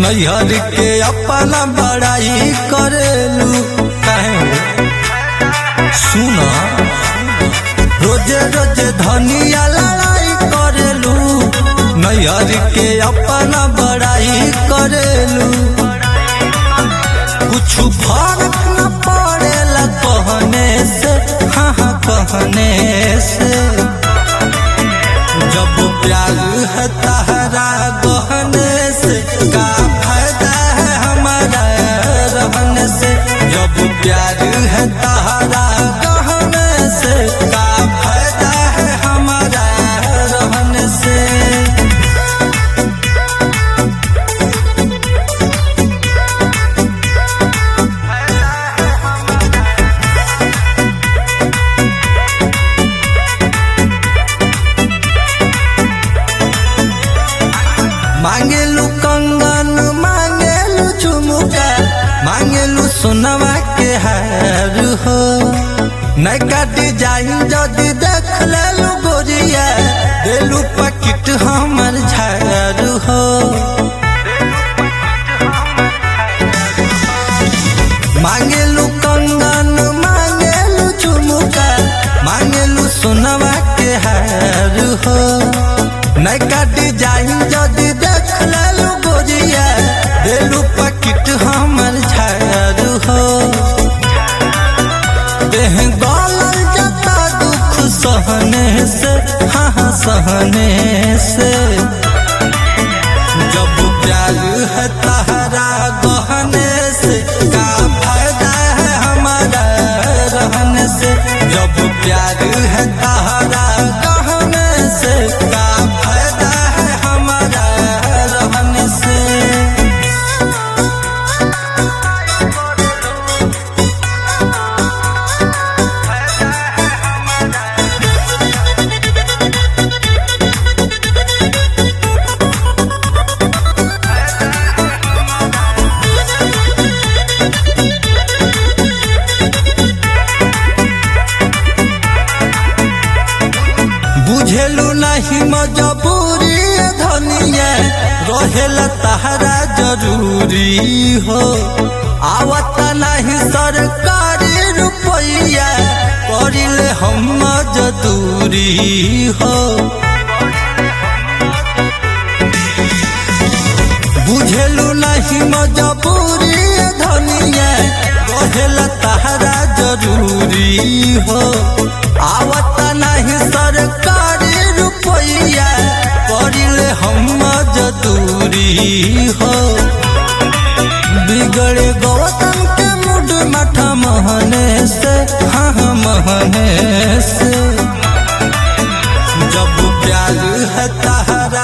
नैहर के अपना बड़ाई करेलू काहे सुना रोजे रोजे धनिया लड़ाई करेलू नैहर के अपना बड़ाई करेलू कुछ फर्क न पड़ेला कहने से हाँ हाँ कहने से जब प्यार है तहरा गहने से का फायदा है हमारा रहने से जब प्यार है तहरा गहने से का फायदा है हमारा रहने से मांगेलू कंगन मांगेलू झुमुका मांगेलू सोनवा के हार हो नैका डिजाइन जदि देख लेलू गोरिया देलू पकिट हमर झार हो मांगेलू कंगन मांगेलू झुमुका मांगेलू सोनवा के हार हो नैका डिजाइन जदि देख लेलू गोरिया देलू पकिट हमर झार हो देह गलल जता दुख सहने से हाँ हाँ सहने से जब प्यार है तहरा गहने से का फायदा है हमारा रहने से जब प्यार है तहरा गहने से का फायदा है हमारा रहने से बुझेलू नहीं मजबूरी धनिया रहेला तहरा जरूरी हो आवत नहीं सरकारी रुपैया करिले हम मजदूरी हो बुझेलू नहीं मजबूरी धनिया रहेला तहरा जरूरी हो आवत नहीं सरकारी रुपैया करिले हम मजदूरी हो बिगड़े गौतम के मुड मठा महने से हाँ हाँ महने से जब प्यार है तहरा